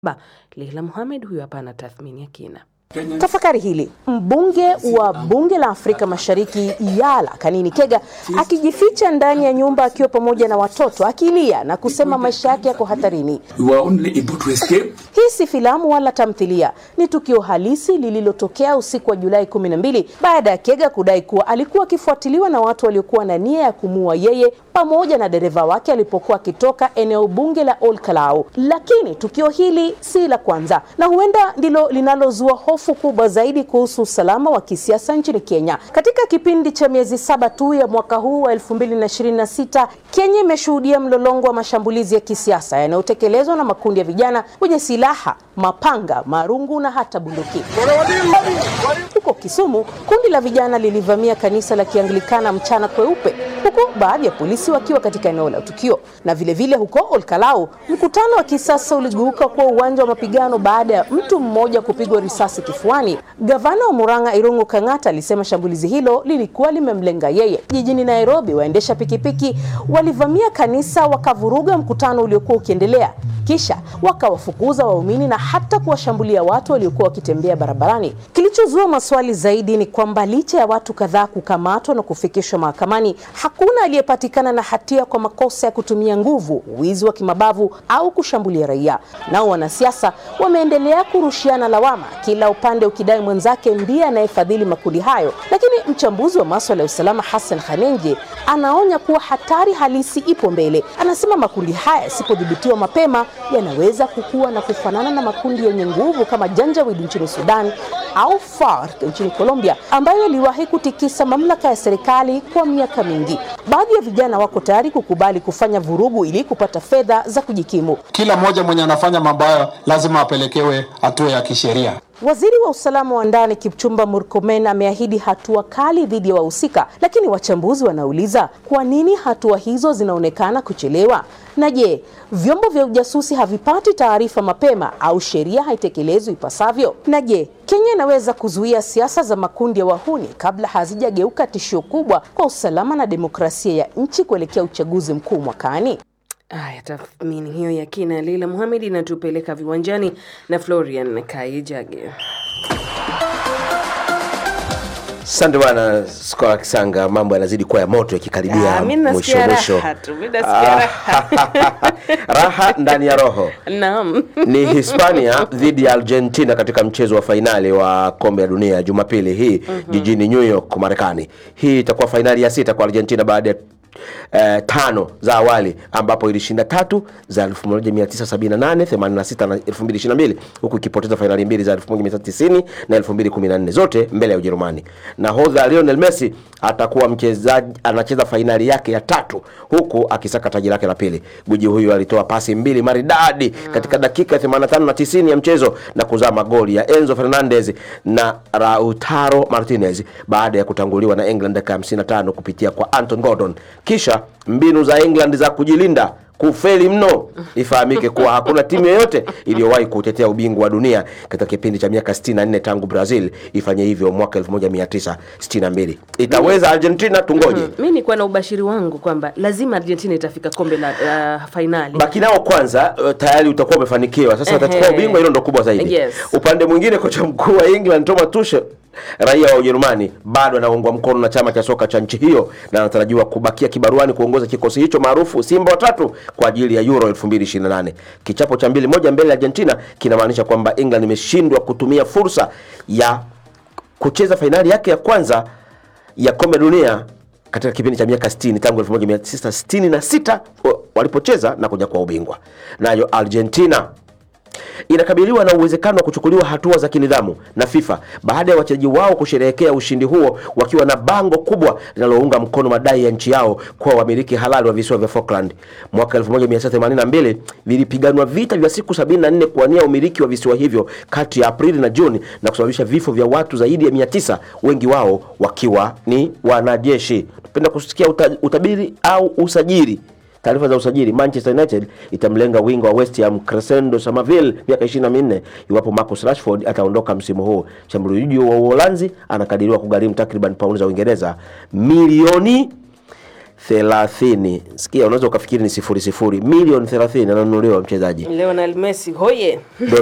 Ba, Leila Mohamed huyu hapa ana tathmini ya kina. Tafakari hili. Mbunge wa bunge la Afrika Mashariki Yala Kanini Kega akijificha ndani ya nyumba akiwa pamoja na watoto akilia na kusema maisha yake yako hatarini. We were only able to escape. Hii si filamu wala tamthilia, ni tukio halisi lililotokea usiku wa Julai 12 baada ya Kega kudai kuwa alikuwa akifuatiliwa na watu waliokuwa na nia ya kumuua yeye pamoja na dereva wake alipokuwa akitoka eneo bunge la Ol Kalou. Lakini tukio hili si la kwanza na huenda ndilo linalozua hofu kubwa zaidi kuhusu usalama wa kisiasa nchini Kenya. Katika kipindi cha miezi saba tu ya mwaka huu wa 2026, Kenya imeshuhudia mlolongo wa mashambulizi ya kisiasa yanayotekelezwa na makundi ya vijana wenye silaha, mapanga, marungu na hata bunduki. Huko Kisumu, kundi la vijana lilivamia kanisa la Kianglikana mchana kweupe, huku baadhi ya polisi wakiwa katika eneo la tukio. Na vilevile vile huko Olkalau, mkutano wa kisasa uligeuka kuwa uwanja wa mapigano baada ya mtu mmoja kupigwa risasi kifuani. Gavana wa Murang'a Irungu Kang'ata alisema shambulizi hilo lilikuwa limemlenga yeye. Jijini Nairobi, waendesha pikipiki walivamia kanisa wakavuruga mkutano uliokuwa ukiendelea kisha wakawafukuza waumini na hata kuwashambulia watu waliokuwa wakitembea barabarani. Kilichozua maswali zaidi ni kwamba licha ya watu kadhaa kukamatwa na kufikishwa mahakamani, hakuna aliyepatikana na hatia kwa makosa ya kutumia nguvu, wizi wa kimabavu au kushambulia raia. Nao wanasiasa wameendelea kurushiana lawama, kila upande ukidai mwenzake ndiye anayefadhili makundi hayo. Lakini mchambuzi wa maswala ya usalama Hassan Khanenje anaonya kuwa hatari halisi ipo mbele. Anasema makundi haya yasipodhibitiwa mapema yanaweza kukua na kufanana na makundi yenye nguvu kama Janjaweed nchini Sudan au FARC nchini Colombia ambayo yaliwahi kutikisa mamlaka ya serikali kwa miaka mingi. Baadhi ya vijana wako tayari kukubali kufanya vurugu ili kupata fedha za kujikimu. Kila mmoja mwenye anafanya mambo hayo lazima apelekewe hatua ya kisheria. Waziri wa usalama wa ndani Kipchumba Murkomen ameahidi hatua kali dhidi ya wahusika, lakini wachambuzi wanauliza kwa nini hatua hizo zinaonekana kuchelewa? Na je, vyombo vya ujasusi havipati taarifa mapema au sheria haitekelezwi ipasavyo? Na je, Kenya inaweza kuzuia siasa za makundi ya wahuni kabla hazijageuka tishio kubwa kwa usalama na demokrasia ya nchi kuelekea uchaguzi mkuu mwakani? Aya, tathmini hiyo ya kina ya Leila Mohamed inatupeleka viwanjani na Florian Kaijage. Asante bwana Skola Kisanga, mambo yanazidi kuwa ya moto yakikaribia Ah, mi mwisho nasikia mwisho. raha tu, mi nasikia raha. raha ndani ya roho Naam. ni Hispania dhidi ya Argentina katika mchezo wa fainali wa kombe la dunia Jumapili hii jijini New York, Marekani. Hii itakuwa fainali ya sita kwa Argentina baada ya eh, tano za awali ambapo ilishinda tatu za 1978, 86 na 2022 huku ikipoteza fainali mbili za 1990 na 2014 zote mbele ya Ujerumani. Nahodha Lionel Messi atakuwa mchezaji anacheza fainali yake ya tatu huku akisaka taji lake la pili. Guji huyu alitoa pasi mbili maridadi katika dakika 85 na 90 ya mchezo na kuzaa magoli ya Enzo Fernandez na Lautaro Martinez baada ya kutanguliwa na England dakika 55 kupitia kwa Anton Gordon. Kisha mbinu za England za kujilinda kufeli mno. Ifahamike kuwa hakuna timu yoyote iliyowahi kutetea ubingwa wa dunia katika kipindi cha miaka 64 tangu Brazil ifanye hivyo mwaka 1962. Itaweza Argentina? Tungoje. Mi nilikuwa na ubashiri wangu kwamba lazima Argentina itafika kombe la uh, fainali. baki nao kwanza, uh, tayari utakuwa umefanikiwa. Sasa Ehe. watachukua ubingwa, hilo ndo kubwa zaidi. Yes. Upande mwingine, kocha mkuu wa England Thomas Tuchel raia wa Ujerumani bado anaungwa mkono na chama cha soka cha nchi hiyo na anatarajiwa kubakia kibaruani kuongoza kikosi hicho maarufu Simba watatu kwa ajili ya Euro 2028. Kichapo cha mbili moja mbele ya Argentina kinamaanisha kwamba England imeshindwa kutumia fursa ya kucheza fainali yake ya kwanza ya kombe la dunia katika kipindi cha miaka 60 tangu 1966 walipocheza na kuja kwa ubingwa. Nayo Argentina inakabiliwa na uwezekano wa kuchukuliwa hatua za kinidhamu na FIFA baada ya wachezaji wao kusherehekea ushindi huo wakiwa na bango kubwa linalounga mkono madai ya nchi yao kuwa wamiliki halali wa visiwa vya Falkland. Mwaka 1982 vilipiganwa vita vya siku 74 kuwania umiliki wa visiwa hivyo kati ya Aprili na Juni na kusababisha vifo vya watu zaidi ya 900, wengi wao wakiwa ni wanajeshi. Tupenda kusikia uta, utabiri au usajili Taarifa za usajili: Manchester United itamlenga winga wa West Ham Crescendo Somerville miaka 24 iwapo Marcus Rashford ataondoka msimu huu. Mshambuliaji wa Uholanzi anakadiriwa kugharimu takriban paundi za Uingereza milioni thelathini. Sikia, unaweza ukafikiri ni sifuri sifuri, milioni thelathini ananunuliwa mchezaji Lionel Messi hoye